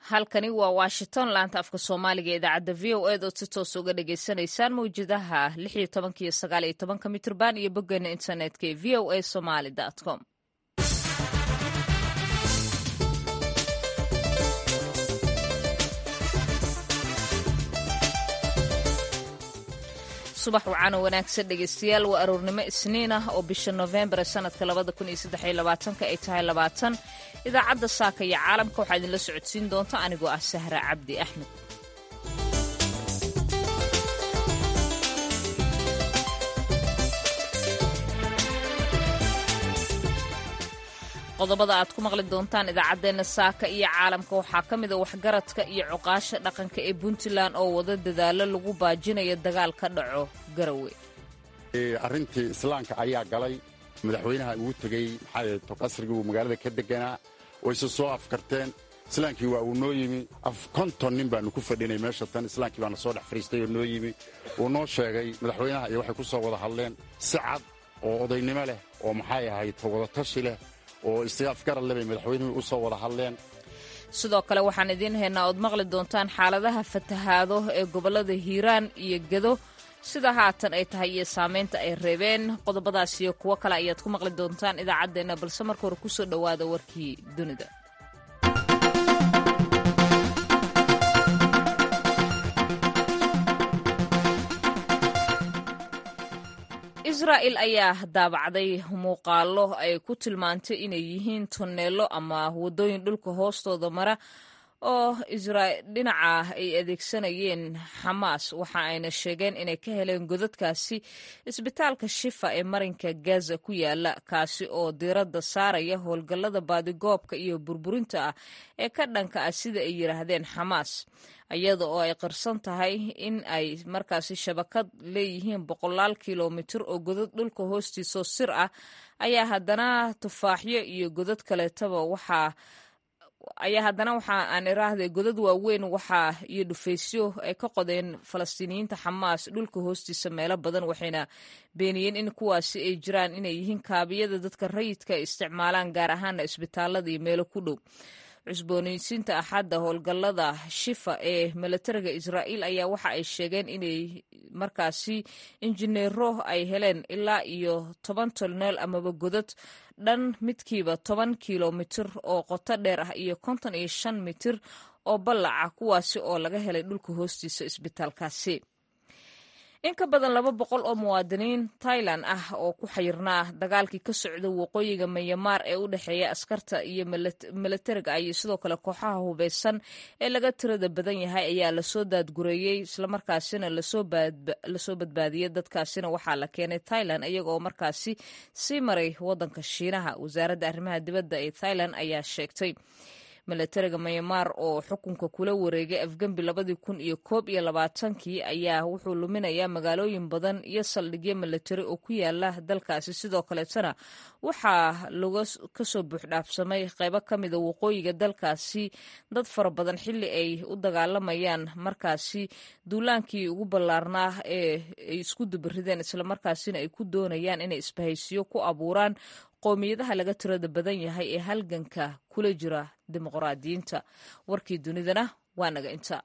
halkani waa washington laanta afka soomaaliga ee idaacadda v o ed ood si toos uga dhagaysanaysaan mawjadaha lix iyo tobanka iyo sagaal iyo tobanka mitrban iyo boggeena internetka ee v o a somaly com subax wacaano wanaagsan dhegaystayaal waa aroornimo isniin ah oo bisha noofembar ee sanadka labada kun iyo saddex iyo labaatanka ay tahay labaatan idaacadda saaka iyo caalamka waxaa idinla socodsiin doonta anigoo ah sahra cabdi axmed qodobada aad ku maqli doontaan idaacaddeenna saaka iyo caalamka waxaa ka mida waxgaradka iyo cuqaasha dhaqanka ee puntland oo wada dadaalo lagu baajinayo dagaal ka dhaco garawe arrintii islaamka ayaa galay madaxweynaha ugu tegey maxaa qasrigii uu magaalada ka deganaa wayse soo afkarteen islaamkii waa uu noo yimi konton nin baanu ku fadhinay meesha tan islaamkii baana soo dhex fadhiistay oo noo yimi wuu noo sheegay madaxweynaha iyo waxay ku soo wada hadleen si cad oo odaynimo leh oo maxay ahayd wadatashi leh oo istigaafgaran lebay madaxweynuhu u soo wada hadleen sidoo kale waxaan idiin haynaa ood maqli doontaan xaaladaha fatahaado ee gobollada hiiraan iyo gedo sida haatan ay tahay iyo saamaynta ay reebeen qodobadaas iyo kuwo kale ayaad ku maqli doontaan idaacaddeenna balse marka hore kusoo dhowaada warkii dunida israa'il ayaa daabacday muuqaallo ay ku tilmaantay inay yihiin tonneello ama waddooyin dhulka hoostooda mara oo dhinaca ay adeegsanayeen xamaas waxa ayna sheegeen inay ka heleen godadkaasi isbitaalka shifa ee marinka gaza ku yaala kaasi oo diiradda saaraya howlgallada baadigoobka iyo burburinta ah ee ka dhanka ah sida ay yidhaahdeen xamaas iyada oo ay qirsan tahay in ay markaasi shabakad leeyihiin boqolaal kilomitir oo godad dhulka hoostiisoo sir ah ayaa haddana tufaaxyo iyo godad kaleetaba waxaa ayaa haddana waxa aan iraahday godad waaweyn waxaa iyo dhufaysyo ay ka qodeen falastiiniyiinta xamaas dhulka hoostiisa meelo badan waxayna beeniyeen in kuwaasi ay jiraan inay yihiin kaabiyada dadka rayidka ay isticmaalaan gaar ahaana isbitaalada iyo meelo ku dhow cusboonaysiinta axadda howlgallada shifa ee milatariga israa'iil ayaa waxa ay sheegeen inay markaasi injineero ay heleen ilaa iyo toban tolneel amaba godad dhan midkiiba toban kilomitir oo qoto dheer ah iyo konton iyo shan mitir oo ballaca kuwaasi oo laga helay dhulka hoostiisa isbitaalkaasi in ka badan laba boqol oo muwaadiniin tailan ah oo ku xayirnaa dagaalkii ka socda waqooyiga mayamaar ee u dhexeeya askarta iyo milatariga iyo sidoo kale kooxaha hubeysan ee laga tirada badan yahay ayaa lasoo daadgureeyey islamarkaasina lasoo badbaadiyey dadkaasina waxaa la keenay tailan iyaga oo markaasi sii maray wadanka shiinaha wasaaradda arrimaha dibadda ee thailand ayaa sheegtay milatariga mayamaar oo xukunka kula wareegay afgembi labadii kun iyo koob iyo labaatankii ayaa wuxuu luminayaa magaalooyin badan iyo saldhigyo milatari oo ku yaala dalkaasi sidoo kaleetana waxaa laga kasoo buuxdhaafsamay qaybo ka mida waqooyiga dalkaasi dad fara badan xilli ay u dagaalamayaan markaasi duulaankii ugu ballaarnaa ee ay isku dubarideen islamarkaasina ay ku doonayaan inay isbahaysiyo ku abuuraan qowmiyadaha laga tirada badan yahay ee halganka kula jira dimuqraadiyiinta warkii dunidana waa naga inta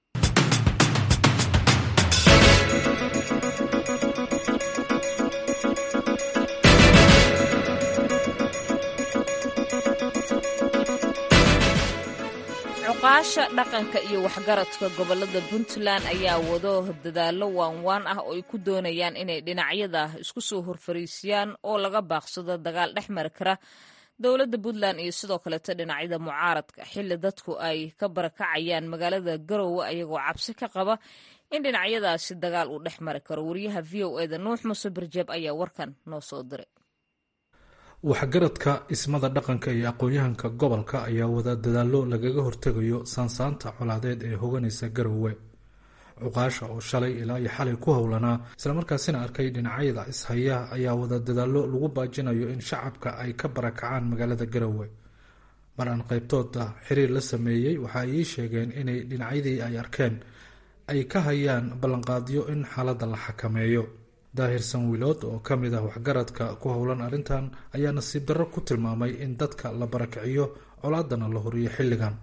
cuqaasha dhaqanka iyo waxgaradka gobolada puntland ayaa wado dadaallo waanwaan ah oo ay ku doonayaan inay dhinacyada isku soo horfariisiyaan oo laga baaqsado dagaal dhex mari kara dowladda puntland iyo sidoo kaleeto dhinacyada mucaaradka xilli dadku ay ka barakacayaan magaalada garowe ayagoo cabsi ka qaba in dhinacyadaasi dagaal uu dhex mari karo wariyaha v o eda nuux muuse barjeeb ayaa warkan noo soo diray waxgaradka ismada dhaqanka iyo aqoon-yahanka gobolka ayaa wada dadaallo lagaga hortegayo saansaanta colaadeed ee hoganaysa garowe cuqaasha oo shalay ilaa iyo xalay ku howlanaa islamarkaasina arkay dhinacyada ishaya ayaa wada dadaallo lagu baajinayo in shacabka ay ka barakacaan magaalada garowe mar aan qaybtooda xiriir la sameeyey waxa ay ii sheegeen inay dhinacyadii ay arkeen ay ka hayaan ballanqaadyo in xaaladda la xakameeyo daahir sanwilood oo ka mid ah waxgaradka ku howlan arrintan ayaa nasiib darro ku tilmaamay in dadka la barakiciyo colaadana la horiyo xilligan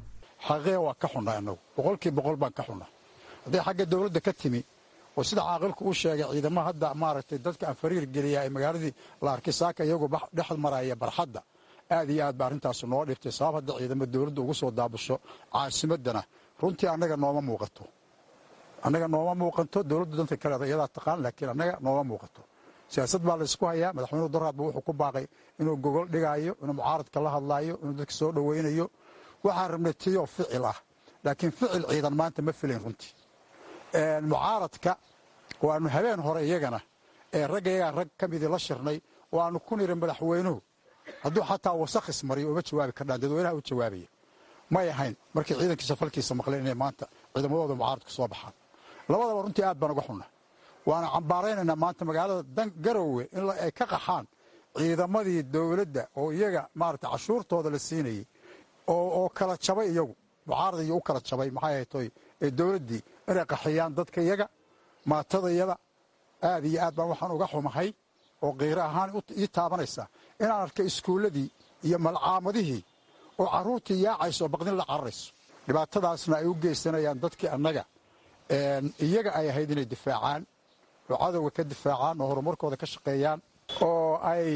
xaqee waa ka xunnaa innagu boqolkii boqol baan ka xunnaa hadday xagga dowladda ka timi oo sida caaqilku uu sheegay ciidamo hadda maaragtay dadka aan fariir geliya ee magaaladii la arkay saaka iyagoo dhex maraya barxadda aad iyo aad ba arrintaasu noo dhibtay sabab hadda ciidamo dowladda ugu soo daabasho caasimadana runtii annaga nooma muuqato annaga nooma muuqato dowladdu danta kaleeda iyadaa taqaan laakiin annaga nooma muuqato siyaasad baa laysku hayaa madaxweynuhu daraadba wuxuu ku baaqay inuu gogol dhigaayo inuu mucaaradka la hadlaayo inuu dadka soo dhowaynayo waxaan rabnay tiyoo ficil ah laakiin ficil ciidan maanta ma filayn runtii mucaaradka oo aanu habeen hore iyagana ee ragga iyagaa rag ka midii la shirnay oo aanu ku niri madaxweynuhu hadduu xataa wasakh ismariyo uma jawaabi kardhaan dadweynaha u jawaabaya may ahayn markay ciidankiisa falkiisa maqleen inay maanta ciidamadooda mucaaradku soo baxaan labadaba runtii aad baan uga xunna waana cambaaraynaynaa maanta magaalada garowe in ay ka qaxaan ciidamadii dowladda oo iyaga maarata cashuurtooda la siinayey oo kala jabay iyagu mucaarad iyo u kala jabay maxay ahaytoy ee dowladdii inay qaxiyaan dadka iyaga maatadayada aad iyo aad baan waxaan uga xumahay oo qiiro ahaan ii taabanaysa inaan arkay iskuulladii iyo malcaamadihii oo carruurtii yaacayso oo baqdin la cararayso dhibaatadaasna ay u geysanayaan dadkii annaga iyaga ay ahayd inay difaacaan oo cadowga ka difaacaan oo horumarkooda ka shaqeeyaan oo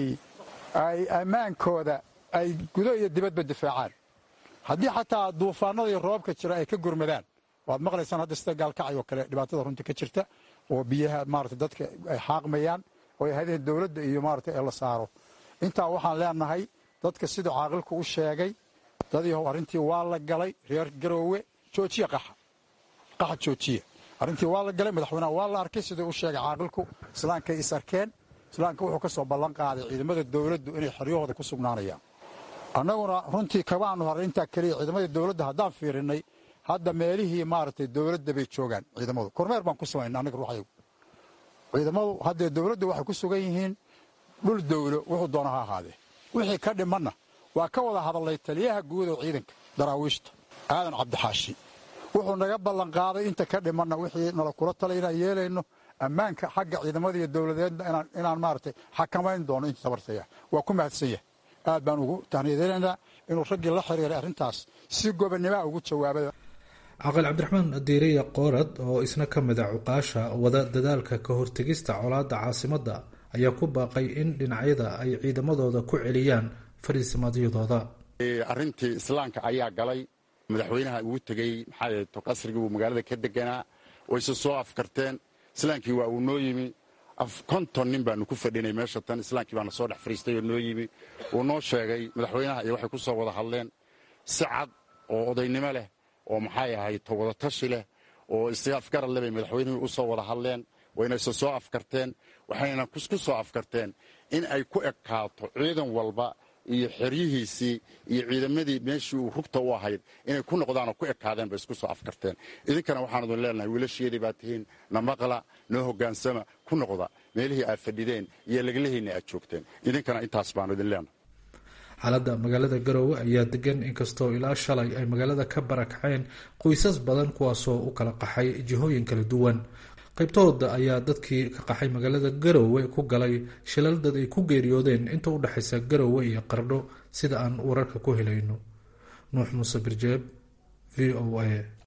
ay ammaankooda ay gudo iyo dibadba difaacaan haddii xataa duufaanada iyo roobka jira ay ka gurmadaan waad maqlaysaan hadda sida gaalkacay oo kale dhibaatada runtii ka jirta oo biyaha maarata dadka ay xaaqmayaan oo ay ahayd in dowladda iyo maarata ee la saaro intaa waxaan leenahay dadka siduu caaqilku u sheegay dadii arrintii waa la galay reer garoowe joojiya qaxa qaxa joojiya arrintii waa la galay madaxweynaha waa la arkay siduu u sheegay caaqilku islaankay is arkeen islaamka wuxuu ka soo ballan qaaday ciidamada dowladdu inay xeryahooda ku sugnaanayaan annaguna runtii kabaanu haray intaa keliya ciidamadii dowladda haddaan fiirinnay hadda meelihii maaragtay dowladda bay joogaan ciidamadu kormeer baan ku samayna annaga ruuxayagu ciidamadu haddee dowladda waxay ku sugan yihiin dhul dowlo wuxuu doona ha ahaadee wixii ka dhimanna waa ka wada hadallay taliyaha guud oo ciidanka daraawiishta aadan cabdixaashi wuxuu naga ballanqaaday inta ka dhimanna wixii nala kula talay inaan yeelayno ammaanka xagga ciidamada iyo dowladeedna inaan maaragtay xakamayn doono inta tabartaya waa ku mahadsan yahay aad baan ugu tahniyadaynaynaa inuu raggii la xiriiray arrintaas si gobonnimoa ugu jawaabay caqil cabdiraxmaan diiriya qoorad oo isna ka mid a cuqaasha wada dadaalka ka hortegista colaadda caasimadda ayaa ku baaqay in dhinacyada ay ciidamadooda ku celiyaan fariisimadyadooda arrintii islaamka ayaa galay madaxweynaha ugu tegey maxaa qasrigii uu magaalada ka deganaa wayse soo afkarteen islaamkii waa uu noo yimi konton nin baanu ku fadhinay meesha tan islaamkii baana soo dhex fariistay oo noo yimi uu noo sheegay madaxweynaha iyo waxay ku soo wada hadleen si cad oo odaynimo leh oo maxay ahayd wadatashi leh oo isafgarad leh bay madaxweynihii u soo wada hadleen waynayse soo afkarteen waxayna ku soo afkarteen in ay ku ekaato ciidan walba iyo xeryihiisii iyo ciidamadii meeshii uu rugta u ahayd inay ku noqdaan oo ku ekaadeen bay isku soo afkarteen idinkana waxaan idin leenahay wiilasheedii baa tihiin na maqla noo hogaansama ku noqda meelihii aad fadhideen iyo laglahiinna aad joogteen idinkana intaas baanu idin leenahay xaaladda magaalada garoowe ayaa degan inkastoo ilaa shalay ay magaalada ka barakaceen qoysas badan kuwaasoo u kala qaxay jihooyin kala duwan qaybtooda ayaa dadkii ka qaxay magaalada garoowe ku galay shilal dad ay ku geeriyoodeen inta u dhexaysa garoowe iyo qardho sida aan wararka ku helayno nuux muuse birjeeb v o a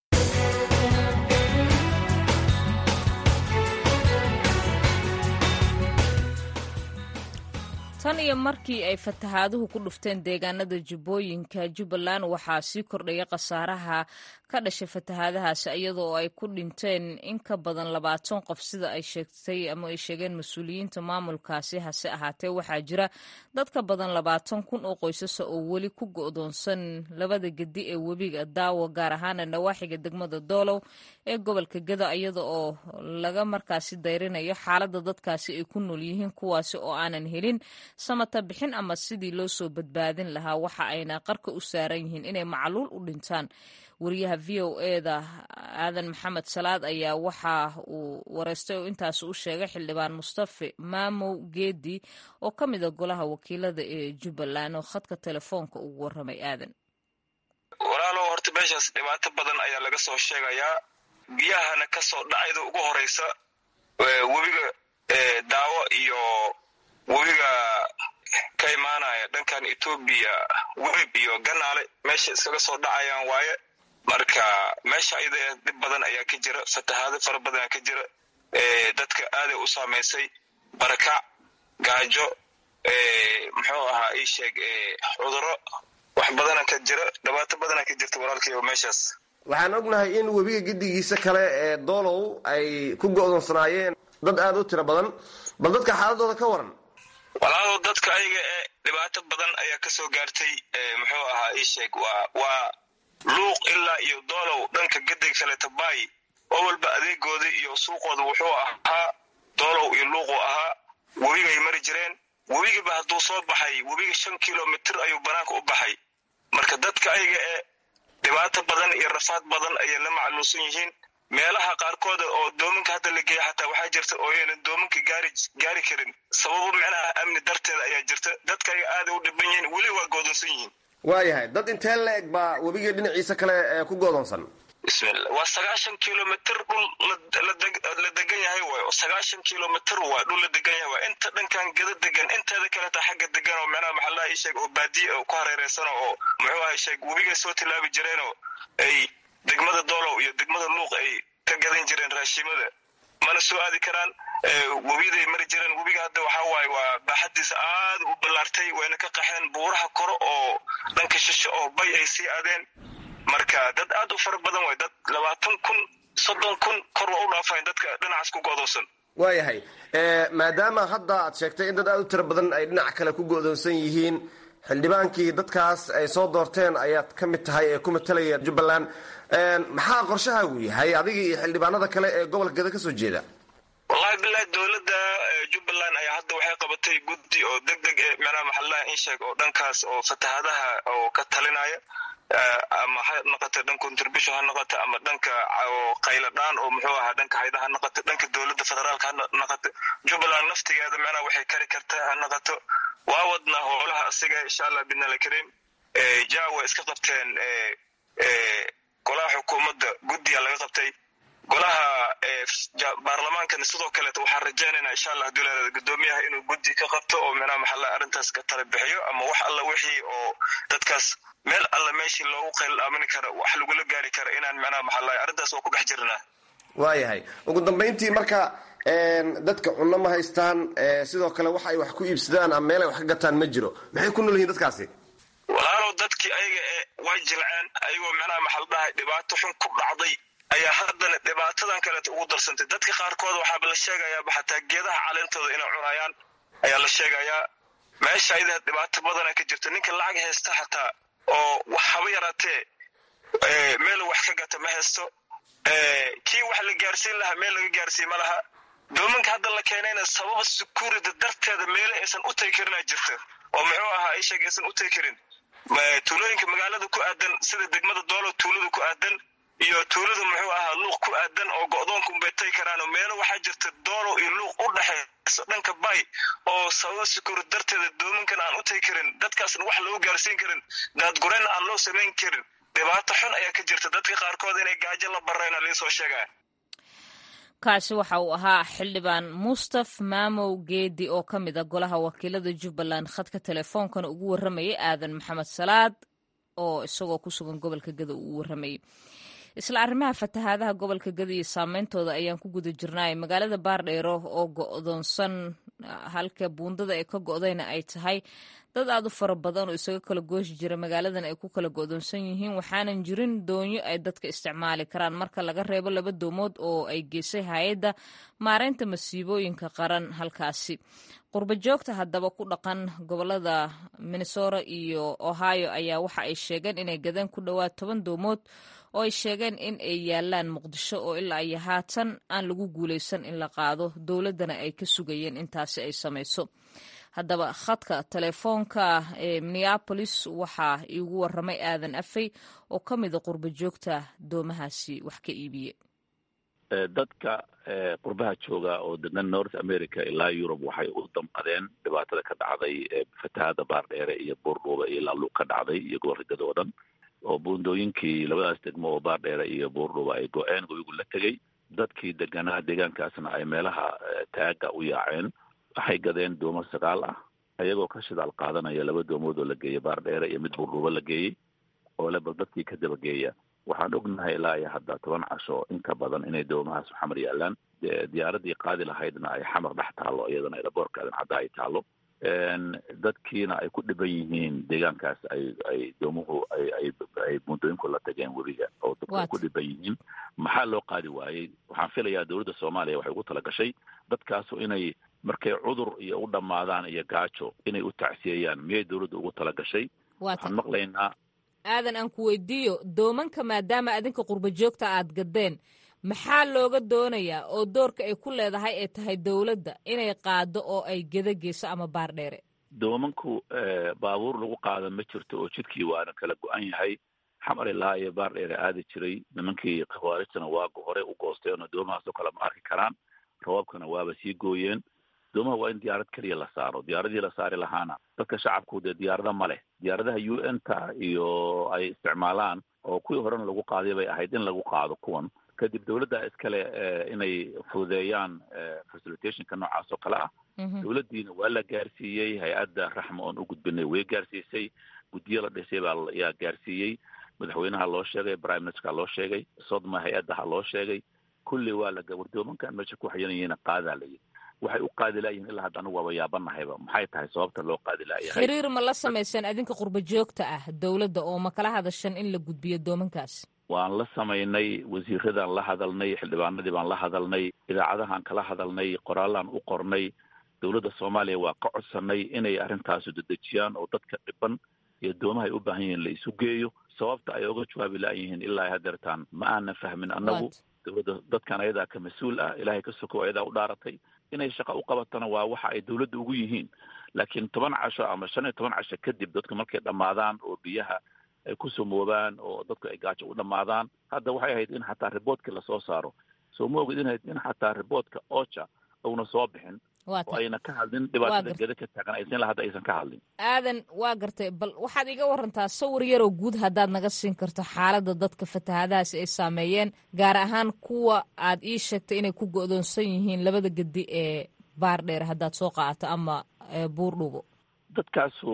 tan iyo markii ay fatahaaduhu ku dhufteen deegaanada jubbooyinka jubbaland waxaa sii kordhaya khasaaraha ka dhashay fatahaadahaasi iyadoo ay ku dhinteen in ka badan labaatan qof sida ay sheegtay ama ay sheegeen mas-uuliyiinta maamulkaasi hase ahaatee waxaa jira dad ka badan labaatan kun oo qoysasa oo weli ku go'doonsan labada gedi ee webiga daawo gaar ahaana nawaaxiga degmada doolow ee gobolka geda iyada oo laga markaasi dayrinayo xaaladda dadkaasi ay ku nool yihiin kuwaasi oo aanan helin samata bixin ama sidii loo soo badbaadin lahaa waxa ayna qarka u saaran yihiin inay macluul u dhintaan wariyaha v o eda aadan maxamed salaad ayaa waxa uu wareystay oo intaas u sheegay xildhibaan mustafe maamow geedi oo ka mid a golaha wakiilada ee jubbaland oo khadka telefoonka ugu warramay aadan walaalow horta meeshaas dhibaato badan ayaa laga soo sheegayaa biyahana ka soo dhacayda ugu horeysa webiga daawo iyo webiga ka imaanaya dhankan etoobiya webib iyo ganaale meesha iskaga soo dhacayaan waaye marka meesha ayada dhib badan ayaa ka jira fatahaado fara badan ka jira dadka aaday u saamaysay barakac gaajo muxuu ahaa ii sheeg cuduro wax badana ka jira dhibaato badana ka jirta walaalkayo meeshaas waxaan ognahay in webiga gedigiisa kale ee doolow ay ku go'doonsanaayeen dad aada u tiro badan bal dadka xaaladooda ka waran walaalow dadka ayaga ee dhibaato badan ayaa kasoo gaartay muxuu ahaa ii sheeg waa waa luuq ilaa iyo doolow dhanka gedig kaleeta baay oo walba adeegooda iyo suuqooda wuxuu ahaa doolow iyo luuquu ahaa webigay mari jireen webigiba hadduu soo baxay webiga shan kilomitr ayuu banaanka u baxay marka dadka ayaga ee dhibaato badan iyo rafaad badan ayay la macluusan yihiin meelaha qaarkooda oo doominka hadda la geeya xataa waxaa jirta oo aynan doominka gaari gaari karin sababo micnaha amni darteeda ayaa jirta dadka ayaga aaday u dhiban yihiin weli waa goodonsan yihiin waayahay dad intee la eg baa webiga dhinaciisa kale ee ku goodonsan bismillah waa sagaashan kilomitr dhul la degan yahay waay oo sagaashan kilomitr waa dhul la degan yahay waa inta dhankan gada degan inteeda kaleta xagga degan oo macnaha maxallaha ii sheeg oo baadiye oo ku hareereysano oo muxuu ahay sheeg webigay soo tilaabi jireenoo ay degmada doolow iyo degmada luuq ay ka gadan jireen raashimada mana soo aadi karaan webiday mari jireen webiga hadda waxaa waaye waa baaxadiisa aad u ballaartay wayna ka qaxeen buuraha kore oo dhanka shisho oo bay ay sii aadeen marka dad aad u fara badan way dad labaatan kun soddon kun kor waa u dhaafayn dadka dhinacaas ku go'doonsan waayahay maadaama hadda aad sheegtay in dad aada u tiro badan ay dhinac kale ku go'doonsan yihiin xildhibaankii dadkaas ay soo doorteen ayaad ka mid tahay ee ku matalaya jubbaland maxaa qorshahaagu yahay adiga iyo xildhibaanada kale ee gobolka gada ka soo jeeda wallahi bilahi dowladda jubbaland ayaa hadda waxay qabatay guddi oo deg deg ee macnaha maxallaha in sheeg oo dhankaas oo fatahaadaha oo ka talinaya ama ha noqoto dhan contribution ha noqoto ama dhanka qayladhaan oo muxuu ahaa dhanka hayda ha noqoto dhanka dowladda federaalka ha noqoto jubbaland naftigeeda macnaha waxay kari kartaa ha noqoto waa wadna howlaha asiga insha allah bidnala kariim ja way iska qabteen golaha xukuumadda guddiga laga qabtay golaha baarlamaankana sidoo kaleeta waxaan rajaynaynaa insha allah haduu leedaada guddoomiyaha inuu guddi ka qabto oo micnaha maxalla arrintaas ka tala bixiyo ama wax alla wixii oo dadkaas meel alla meeshii loogu qayl aamini kara wax lagula gaari kara inaan micnaha maxalla arrintaas waa ku dhex jirnaa waayahay ugu dambayntii marka dadka cunno ma haystaan sidoo kale wax ay wax ku iibsadaan ama meel ay wax ka gataan ma jiro maxay ku nool yihiin dadkaasi walaalow dadkii ayaga ee way jilceen ayagoo micnaha maxal dhahay dhibaato xun ku dhacday ayaa haddana dhibaatadan kaleeta ugu darsantay dadka qaarkood waxaaba la sheegayaaba xataa geedaha caleentooda inay cunayaan ayaa la sheegayaa meesha ayada dhibaato badana ka jirta ninka lacag haysta xataa oo wax haba yaraatee meel wax ka gata ma haysto kii wax la gaarsiin lahaa meel laga gaarsiin ma laha doominka hadda la keenayna sababa security darteeda meele aysan u tagi karinaa jirta oo muxuu ahaa isheeg aysan u tagi karin tuulooyinka magaalada ku aadan sida degmada doolo tuulada ku aadan iyo tuulada muxuu ahaa luuq ku aadan oo go'doonka unbay tagi karaan oo meelo waxaa jirta doolo iyo luuq u dhexayso dhanka bay oo sababa security darteeda doominkan aan u tagi karin dadkaasna wax loogu gaarsiin karin daadgurayna aan loo samayn karin dhibaato xun ayaa ka jirta dadka qaarkood inay gaajo la barayna liisoo sheegaya kaasi waxa uu ahaa xildhibaan mustaf maamow geedi oo ka mid a golaha wakiilada jubbaland khadka teleefoonkana ugu warramayay aadan maxamed salaad oo isagoo ku sugan gobolka gada uu warramayay isla arrimaha fatahaadaha gobolka gada iyo saameyntooda ayaan ku guda jirnaay magaalada baardheero oo go'doonsan halka buundada ee ka go'dayna ay tahay dad aad u fara badan oo isaga kala gooshi jira magaaladan ay ku kala go'doonsan yihiin waxaanan jirin doonyo ay dadka isticmaali karaan marka laga reebo laba doomood oo ay geysay hay-adda maareynta masiibooyinka qaran halkaasi qurba joogta haddaba ku dhaqan gobolada minnesota iyo ohio ayaa waxa ay sheegeen inay gadeen ku dhowaad toban doomood oo ay sheegeen in ay yaalaan muqdisho oo ilaa iyo haatan aan lagu guulaysan in la qaado dowladdana ay ka sugayeen intaasi ay samayso haddaba khadka telefoonka ee minneabolis waxaa iigu waramay aadan afey oo ka mida qurba joogta doomahaasi wax ka iibiye dadka qurbaha jooga oo degan north america ilaa yurub waxay u damqadeen dhibaatada ka dhacday fatahaada baardheere iyo buurdhuuba iyo laaluug ka dhacday iyo gobolkagada oo dhan oo buundooyinkii labadaas degmo oo baardheere iyo buurdhuuba ay go-een webigu la tegey dadkii deganaa deegaankaasna ay meelaha taaga u yaaceen waxay gadeen doomo sagaal ah ayagoo ka shidaal qaadanaya laba doomood oo la geeyey baardheere iyo mid buurdhuuba la geeyey oo le bal dadkii ka dabageeya waxaan ognahay ilaa iyo hadda toban casho in ka badan inay doomahaas xamar yaalaan diyaaradii qaadi lahaydna ay xamar dhex taalo iyadana aeroboortkaadan hadda ay taalo dadkiina ay ku dhiban yihiin deegaankaas ay ay doomuhu ay ay ay muddooyinku la tageen webiga oo dadku ay ku dhiban yihiin maxaa loo qaadi waayey waxaan filayaa dowladda soomaaliya waxay ugu tala gashay dadkaasu inay markay cudur iyo u dhammaadaan iyo gaajo inay u tacsiyeeyaan miyay dowladda ugu tala gashay waxaan maqlaynaa aadan aan ku weydiiyo doomanka maadaama adinka qurba joogta aad gadeen maxaa looga doonayaa oo doorka ay ku leedahay ay tahay dowladda inay qaado oo ay geda geyso ama baar dheere doomanku baabuur lagu qaada ma jirto oo jidkii waana kala go-an yahay xamar ilaa iyo baar dheere aadi jiray nimankii khawaarijtana waagu hore u goosteen oo doomahaasoo kale ma arki karaan rabaabkana waaba sii gooyeen doomaha waa in diyaarad keliya la saaro diyaaradii la saari lahaana dadka shacabku dee diyaarada ma leh diyaaradaha u n ta iyo ay isticmaalaan oo kuwii horena lagu qaaday bay ahayd in lagu qaado kuwan kadib dowladda iskale inay fududeeyaan facilitationka noocaas oo kale ah dowladdiina waa la gaarsiiyey hay-adda raxma oon u gudbinay way gaarsiisay guddiyo la dhisay baa yaa gaarsiiyey madaxweynaha loo sheegay prime ministerka loo sheegay sodma hay-addaha loo sheegay kulli waa la wardoomankan meesha ku xayanayena qaadaa layihi waxay u qaadi laayihin ilaa hadda anigu waaba yaabanahayba maxay tahay sababta loo qaadi laayahay xiriir ma la samayseen adinka qurba joogta ah dowladda oo ma kala hadashan in la gudbiyo doomankaas waan la samaynay wasiiradaan la hadalnay xildhibaanadii baan la hadalnay idaacadahaan kala hadalnay qoraallaan u qornay dowladda soomaaliya waa ka codsanay inay arrintaasu dedejiyaan oo dadka dhiban iyo doomaha ay u baahan yihiin la isu geeyo sababta ay oga jawaabi laayihiin ilaa hadeertaan ma aanan fahmin annagu dowladda dadkan ayadaa ka mas-uul ah ilaahay ka sokow ayadaa u dhaaratay inay shaqa u qabatana waa waxa ay dowladda ugu yihiin laakiin toban casho ama shan iyo toban casho kadib dadku markay dhammaadaan oo biyaha ay ku sumoobaan oo dadku ay gaajo u dhammaadaan hadda waxay ahayd in xataa riboodkii lasoo saaro soo ma ogid inayd in xataa riboodka ocha uuna soo bixin oo ayna ka hadlin dhibaatada geda ka taagan aysan hadda aysan ka hadlin aadan waa gartay bal waxaad iga warantaa sawir yaroo guud haddaad naga siin karto xaaladda dadka fatahaadahaasi ay saameeyeen gaar ahaan kuwa aad ii sheegtay inay ku go'doonsan yihiin labada gedi ee baar dheer haddaad soo qaadato ama buur dhubo dadkaasu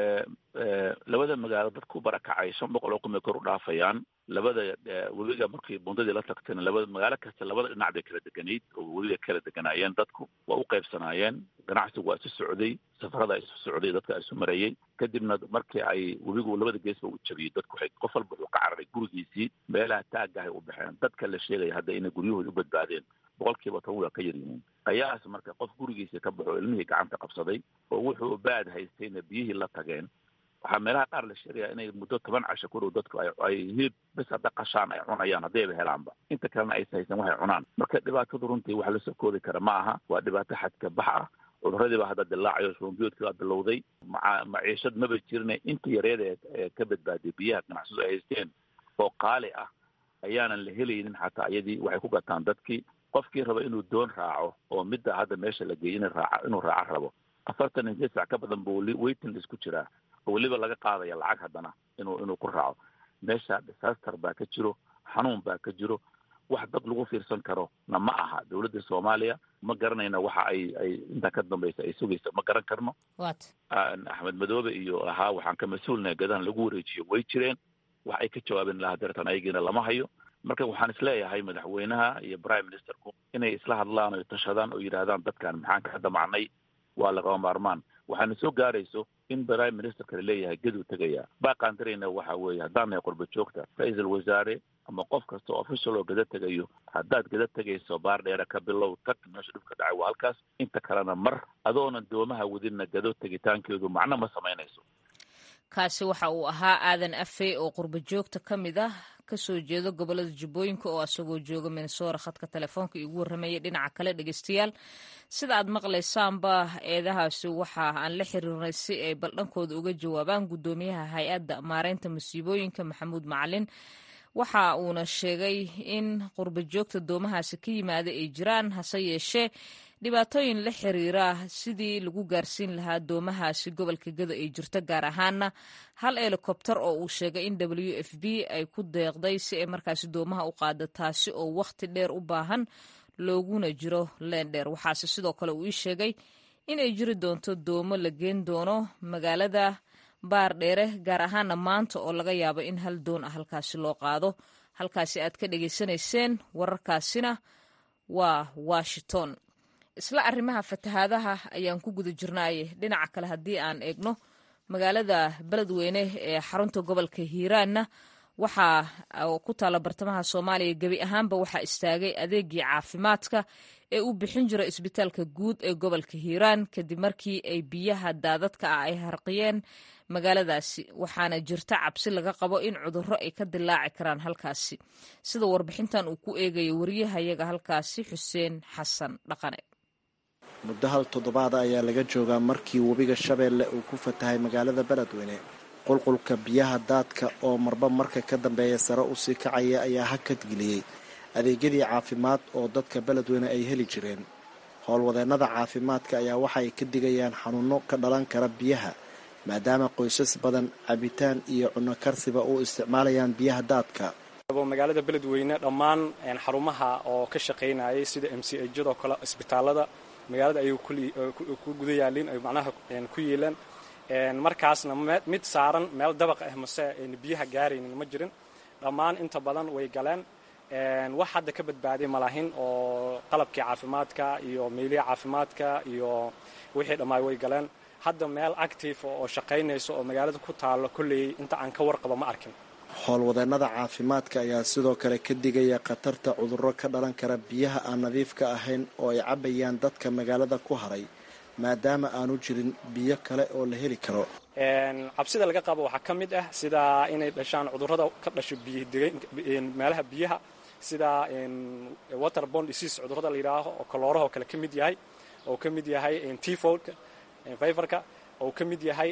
labada magaalo dad ku barakacay shan boqol oo kun bay kor u dhaafayaan labada webiga markii bundadii la tagtayna labada magaalo kasta labada dhinac bay kala deganayd oo webiga kala deganaayeen dadku waa u qaybsanaayeen ganacsigu waa isu socday safarada isu socday dadka isu marayey kadibna markii ay webigu labada geesba u jabiyey dadku waxay qof walba wuxuu ka cararay gurigiisii meelaha taagahay u baxeen dadka la sheegaya hadda inay guryahooda u badbaadeen boqolkiiba toban waa ka yar yihiin ayaas marka qof gurigiisa ka baxo ilmihii gacanta qabsaday oo wuxuu baad haystayna biyihii la tageen waxaa meelaha qaar la sheegaya inay muddo toban casho ku dhow dadku ay hilib bis hadda qashaan ay cunayaan haddayba helaanba inta kalena aysa haysan waxay cunaan marka dhibaatadu runtii wax lasoo koodi kara ma aha waa dhibaato xadka bax ah cuduradii baa hadda dilaacayo shubanbiyoodkii baa bilowday maa maciishad maba jirine inta yareed ee ka badbaaday biyaha ganacsadu ay haysteen oo qaali ah ayaanan la helaynin xataa iyadii waxay ku gataan dadkii qofkii raba inuu doon raaco oo midda hadda meesha la geeyey in raaca inuu raaco rabo afartan iyo sac ka badan buu waiting list ku jiraa oo weliba laga qaadaya lacag haddana inuu inuu ku raaco meesha disaster baa ka jiro xanuun baa ka jiro wax dad lagu fiirsan karo na ma aha dowladda soomaaliya ma garanayna waxa ay ay intaa ka dambaysa ay sugaysa ma garan karno axmed madoobe iyo ahaa waxaan ka mas-uulnahay gadahan lagu wareejiyo way jireen wax ay ka jawaabeen lahaa deertan ayagiina lama hayo marka waxaan isleeyahay madaxweynaha iyo prime ministerku inay isla hadlaan o tashadaan oo yidhaahdaan dadkan maxaan ka damacnay waa lagaba maarmaan waxaana soo gaarayso in prime ministerka laleeyahay geduu tegaya baaqaan darayna waxa weeye haddaan nahay qurba joogta ra-iisul wasaare ama qof kasta oo official oo geda tegayo haddaad geda tegayso baar dheere ka bilow tag meesha dhibka dhacay waa halkaas inta kalena mar adoonan doomaha wadinna gado tegitaankeedu macno ma samaynayso kaasi waxa uu ahaa aadan afey oo qurba joogta ka mid ah kasoo jeedo gobolada jubbooyinka oo asagoo jooga minnesora khadka telefoonka igu warramayay dhinaca kale dhegeystayaal sida aad maqlaysaanba eedahaasi waxa aan la xiriirnay si ay baldhankooda uga jawaabaan guddoomiyaha hay-adda maareynta masiibooyinka maxamuud macalin waxa uuna sheegay in qurba joogta doomahaasi ka yimaada ay jiraan hase yeeshee dhibaatooyin la xiriira sidii lagu gaarsiin lahaa doomahaasi gobolka gado ay jirto gaar ahaana hal helikobter oo uu sheegay in w f b ay ku deeqday si ay markaasi doomaha u qaado taasi oo wakhti dheer u baahan looguna jiro leen dheer waxaase sidoo kale uu ii sheegay in ay jiri doonto doomo la geen doono magaalada baar dheere gaar ahaana maanta oo laga yaabo in hal doon ah halkaasi loo qaado halkaasi aad ka dhegaysanayseen wararkaasina waa washington isla arrimaha fatahaadaha ayaan ku guda jirnaaye dhinaca kale haddii aan eegno magaalada beledweyne ee xarunta gobolka hiiraanna waxaa ku taalla bartamaha soomaaliya gebi ahaanba waxaa istaagay adeegii caafimaadka ee uu bixin jira isbitaalka guud ee gobolka hiiraan kadib markii ay biyaha daadadka ah ay harqiyeen magaaladaasi waxaana jirta cabsi laga qabo in cudurro ay ka dilaaci karaan halkaasi sida warbixintan uu ku eegayo wariyahayaga halkaasi xuseen xasan dhaqane muddo hal toddobaada ayaa laga joogaa markii webiga shabeelle uu ku fatahay magaalada beledweyne qulqulka biyaha daadka oo marba marka ka dambeeya sare usii kacaya ayaa hakadgeliyey adeegyadii caafimaad oo dadka beledweyne ay heli jireen howlwadeennada caafimaadka ayaa waxaay ka digayaan xanuunno ka dhalan kara biyaha maadaama qoysas badan cabitaan iyo cunno karsiba u isticmaalayaan biyaha daadka magaalada beledweyne dhammaan xarumaha oo ka shaqaynayay sida m c hjadoo kale isbitaalada magaalada ayay ku guda yaalin ay macnaha ku yeeleen markaasna mid saaran meel dabaq ah mase ayna biyaha gaaraynin ma jirin dhammaan inta badan way galeen wax hadda ka badbaaday malahin oo qalabkii caafimaadka iyo meelihi caafimaadka iyo wixii dhammaay way galeen hadda meel active oo shaqaynayso oo magaalada ku taalo kolley inta aan ka warqabo ma arkin howlwadeennada caafimaadka ayaa sidoo kale ka digaya khatarta cudurro ka dhalan kara biyaha aan nadiifka ahayn oo ay cabayaan dadka magaalada ku haray maadaama aanu jirin biyo kale oo la heli karo cabsida laga qabo waxaa ka mid ah sida inay dhashaan cudurrada ka dhasho meelaha biyaha sida waterbond disease cudurrada la yidhaaho oo kaloorahoo kale ka mid yahay oo ka mid yahay tifodka viverka oo ka mid yahay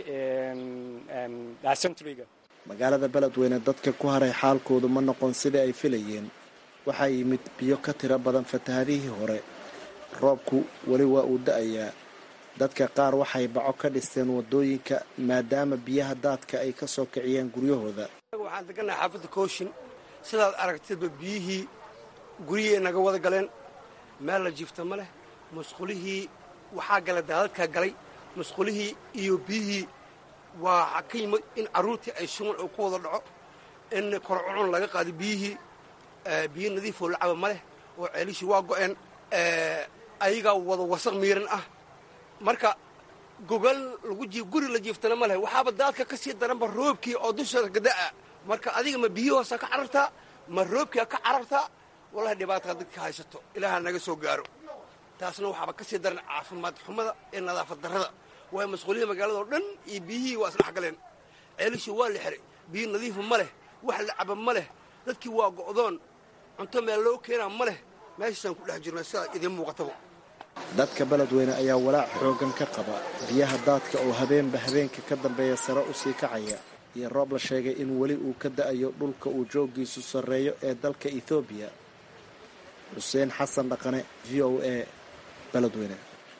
dysenteryga magaalada beledweyne dadka ku haray xaalkoodu ma noqon sidai ay filayeen waxaa yimid biyo ka tiro badan fatahadihii hore roobku weli waa uu da-ayaa dadka qaar waxay baco ka dhisteen wadooyinka maadaama biyaha daadka ay ka soo kiciyeen guryahooda waxaan degannahay xaafadda kooshin sidaad aragtidba biyihii guryihii naga wada galeen meel la jiifta ma leh musqulihii waxaa gala daadadkaa galay musqulihii iyo biyihii waa ka yimid in carruurtii ay shuman oo ku wada dhaco in korcucun laga qaado biyihii biyo nadiifoo lacaba ma leh oo ceelishii waa go'een ayagaa wada wasaq miiran ah marka gogal lagu jiif guri la jiiftana ma leh waxaaba daadka ka sii daranba roobkii oo dusheeda gada'a marka adiga ma biyi hoosa ka carartaa ma roobkia ka carartaa wallahi dhibaataa dadka haysato ilaaha naga soo gaaro taasna waxaaba ka sii daran caafimaad xumada ee nadaafad darrada waayo masquulihii magaalada oo dhan iyo biyihii waa isdhex galeen ceelishii waa la xiray biyo nadiifa ma leh wax la caba ma leh dadkii waa go'doon cunto meel loo keenaa ma leh meeshaasaan ku dhex jirnaa sidaa idiin muuqataba dadka beledweyne ayaa walaac xooggan ka qaba biyaha daadka oo habeenba habeenka ka dambeeya sare u sii kacaya iyo roob la sheegay in weli uu ka da'ayo dhulka uu jooggiisu sarreeyo ee dalka ethoobiya xuseen xasan dhaqane v o a beledweyne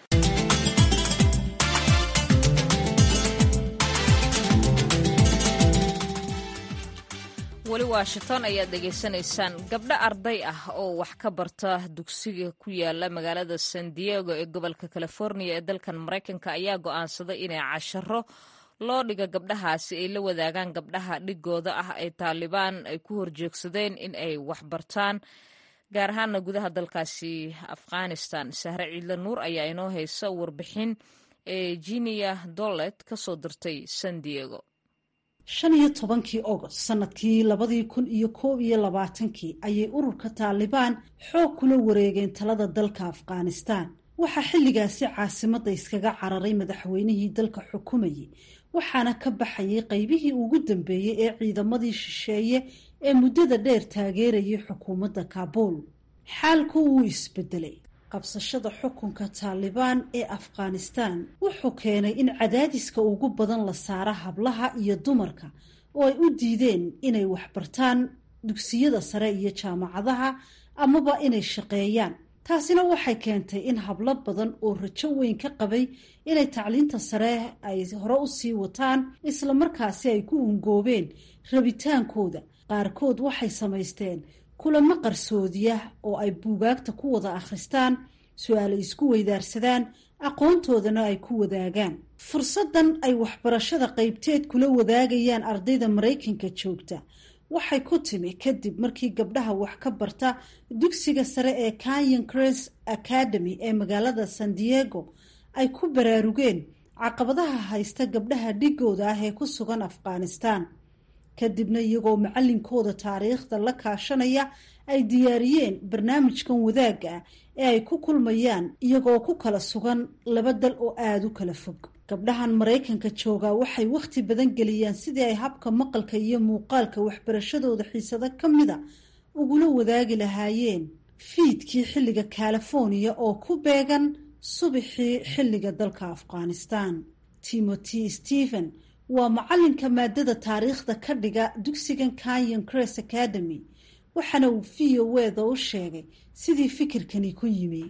weli washington ayaad dhegaysanaysaan gabdho arday ah oo wax ka barta dugsiga ku yaala magaalada san diego ee gobolka california ee dalkan maraykanka ayaa go'aansaday inay casharo loo dhiga gabdhahaasi ay la wadaagaan gabdhaha dhigooda ah ay taalibaan ay ku horjeegsadeen in ay waxbartaan gaar ahaana gudaha dalkaasi afghanistan sahre ciidle nuur ayaa inoo haysa warbixin ee jiniya dolet ka soo dirtay san diego shan iyo tobankii ogost sanadkii labadii kun iyo koob iyo labaatankii ayay ururka taalibaan xoog kula wareegeen talada dalka afghanistan waxaa xilligaasi caasimadda iskaga cararay madaxweynihii dalka xukumayay waxaana ka baxayay qaybihii ugu dambeeyey ee ciidamadii shisheeye ee muddada dheer taageerayay xukuumadda kaabuul xaalku wuu isbedelay qabsashada xukunka taalibaan ee afghanistan wuxuu keenay in cadaadiska ugu badan la saara hablaha iyo dumarka oo ay u diideen inay waxbartaan dugsiyada sare iyo jaamacadaha amaba inay shaqeeyaan taasina waxay keentay in hablo badan oo rajo weyn ka qabay inay tacliinta sare ay hore u sii wataan islamarkaasi ay ku ungoobeen rabitaankooda qaarkood waxay samaysteen kulamo qarsoodiya oo ay buugaagta ku wada akhristaan su-aale isku weydaarsadaan aqoontoodana ay ku wadaagaan fursaddan ay waxbarashada qaybteed kula wadaagayaan ardayda maraykanka joogta waxay ku timi kadib markii gabdhaha wax ka barta dugsiga sare ee canyon cres academy ee magaalada san diego ay ku baraarugeen caqabadaha haysta gabdhaha dhigooda ah ee ku sugan afghanistan kadibna iyagoo macalinkooda taariikhda la kaashanaya ay diyaariyeen barnaamijkan wadaagga ah ee ay ku kulmayaan iyagoo ku kala sugan laba dal oo aada u kala fog gabdhahan maraykanka joogaa waxay wakhti badan geliyaan sidii ay habka maqalka iyo muuqaalka waxbarashadooda xiisado ka mida ugula wadaagi lahaayeen fiidkii xilliga california oo ku beegan subaxii xilliga dalka afghanistan timothy stephen waa macalinka maadada taariikhda ka dhiga dugsigan canyon cres academy waxaana uu v o weda u sheegay sidii fikirkani ku yimi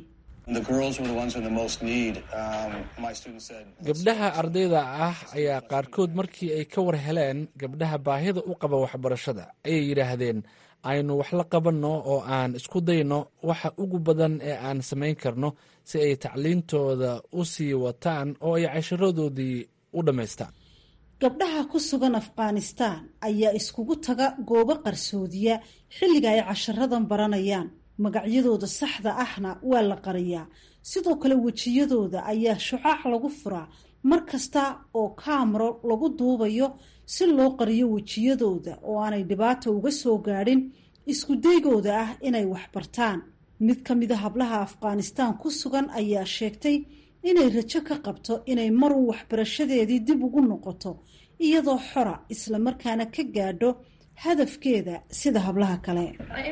gabdhaha ardayda ah ayaa qaarkood markii ay ka war heleen gabdhaha baahida u qaba waxbarashada ayay yidhaahdeen aynu wax la qabanno oo aan isku dayno waxa ugu badan ee aan samayn karno si ay tacliintooda u sii wataan oo ay casharadoodii u dhammaystaan gabdhaha ku sugan afghanistan ayaa iskugu taga goobo qarsoodiya xilliga ay casharadan baranayaan magacyadooda saxda ahna waa la qariyaa sidoo kale wejiyadooda ayaa shucaac lagu furaa mar kasta oo kaamaro lagu duubayo si loo qariyo wejiyadooda oo aanay dhibaata uga soo gaadhin iskudaygooda ah inay waxbartaan mid ka mida hablaha afghanistan ku sugan ayaa sheegtay inay rajo ka qabto inay maruu waxbarashadeedii dib ugu noqoto iyadoo xora islamarkaana ka gaadho hadafkeeda sida hablaha kale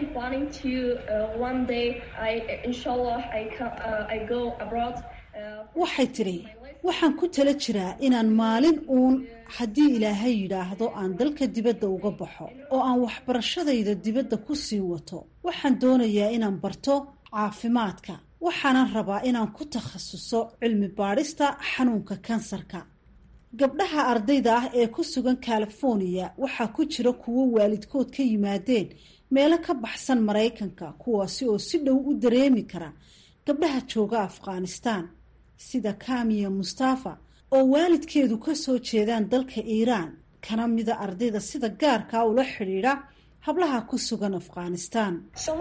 waxay tidhi waxaan ku tala jiraa inaan maalin uun haddii ilaahay yidhaahdo aan dalka dibadda uga baxo oo aan waxbarashadayda dibadda ku sii wato waxaan doonayaa inaan barto caafimaadka waxaanan rabaa inaan ku takhasuso cilmi baadhista xanuunka kansarka gabdhaha ardayda ah ee ku sugan california waxaa ku jira kuwo waalidkood ka yimaadeen meelo ka baxsan maraykanka kuwaasi oo si dhow u dareemi kara gabdhaha jooga afghanistan sida kamiya mustafa oo waalidkeedu ka soo jeedaan dalka iiraan kana mida ardayda sida gaarkaa ula xidhiidha hablaha ku sugan afghanistan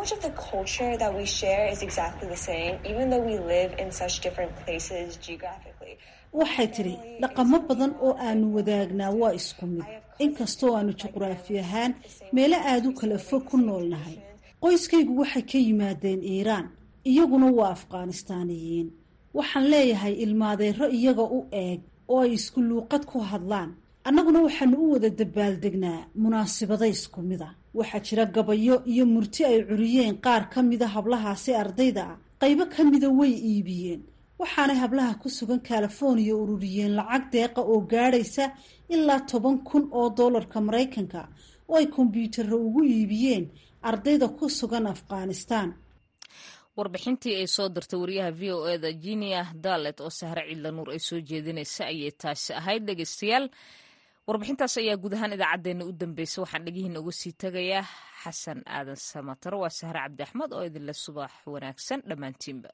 waxay tidhi dhaqamo badan oo aanu wadaagnaa waa isku mid inkastoo aanu juqraafi ahaan meelo aada u kala fog ku noolnahay qoyskaygu waxay ka yimaadeen iiraan iyaguna waa afghanistaaniyiin waxaan leeyahay ilmaadeero iyaga u eeg oo ay isku luuqad ku hadlaan annaguna waxaanu u wada dabaaldegnaa munaasibada isku mid a waxaa jira gabayo iyo murti ay curiyeen qaar ka mida hablahaasi ardayda ah qaybo ka mida way iibiyeen waxaanay hablaha ku sugan california ururiyeen lacag deeqa oo gaadhaysa ilaa toban kun oo doolarka maraykanka oo ay kombyuutarro ugu iibiyeen ardayda ku sugan afghanistan warbixintii ay soo dirtay wariyaha v o eda jinia dalet oo sahre ciidla nuur ay soo jeedinaysa ayay taasi ahayd dhegeystayaal warbixintaas ayaa guud ahaan idaacaddeenna u dambeysay waxaan dhegihiina uga sii tegayaa xasan aadan samatar waa sahre cabdi axmed oo idinle subax wanaagsan dhammaantiinba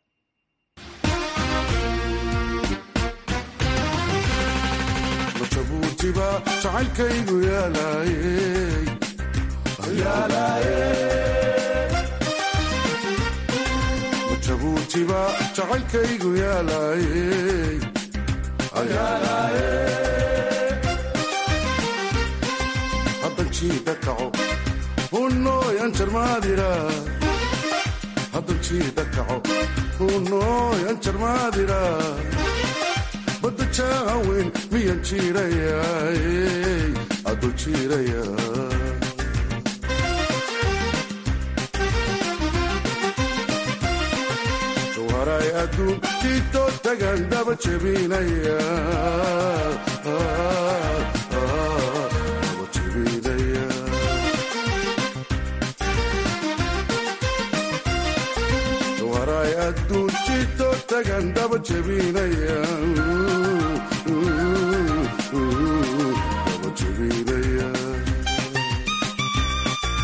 jabuutiba jacaylkaygu yaalajabuutiba jacaylkaygu yaalaayey haddan jiida kaco hunooyan jarmaadira haddan jiida kaco hunooyan jarmaadira badda jaaweyn miyan jiirayaay aduu jiiraya waray adduun kiitoo tagan daba jebinaya daba jebinaya waray adduun kiitoo tagan daba jebinaya